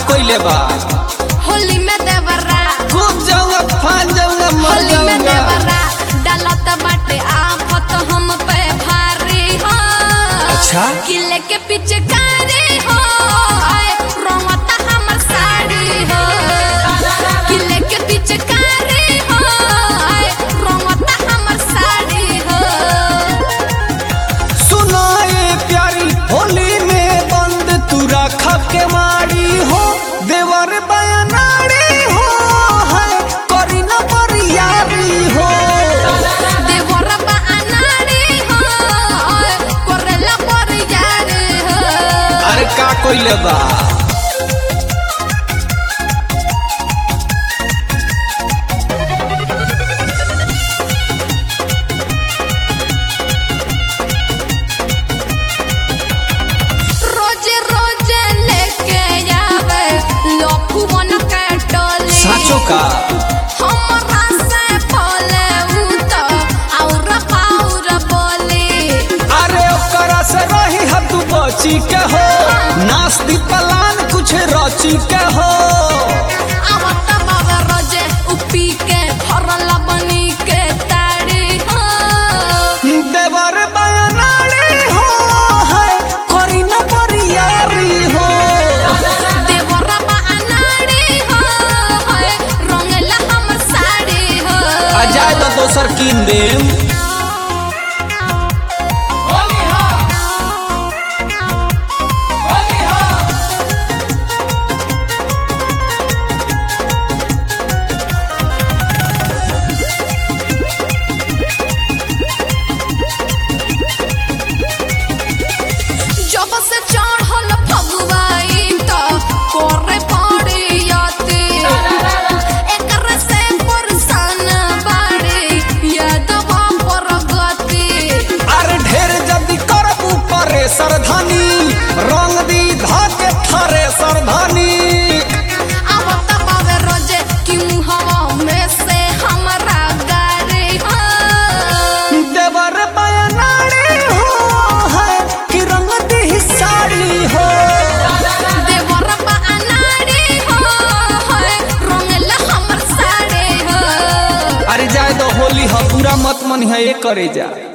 कोइले बा होली में देवरा खूब जाऊंगा फान जाऊंगा मर होली में जाऊंगा देवरा डालत बाटे आफत हम पे भारी हो अच्छा? किले के पीछे कारी हो आए रोवता हमर साड़ी हो किले के पीछे कारी हो आए रोवता हमर साड़ी हो सुनाए प्यारी होली में बंद तू रखा के मारी हो देवर बयानारी हो है करी न बरियारी हो देवरा बा अनाड़ी हो आए कोरेला पर यारी हो अरे का कोइले बा रोजे रोजे लेके आवे लफुवन के टोली साचो का हमरा से बोले उ तो और पाउर बोली अरे ओकरा से रही है तू बची के हो नास्ती पलान कुछ रची के हो आवत बाबा रोजे उपी के भरल बनी के ताड़ी हो देवर बयानारी हो है करी न बरियारी हो देवरा बा अनाड़ी हो होए रंगला हमर साड़ी हो आ जाए तो दोसर कीन देम जब से चढ़ल फगुआई तो करे पड़ियती एकर से परेशान बाड़ी यादवा पर गति अरे ढेर जल्दी करबू परे सरधानी रंग दी धाके थारे सरधानी आवत बावे रोजे कि मुहवा में से हमरा गाड़ी हो देवर बयानारी हो है कि रंग दी साड़ी हो देवर बा अनाड़ी हो होए रंगला हमर साड़ी हो अरे जाए तो होली ह पूरा मत मन है ये करे जा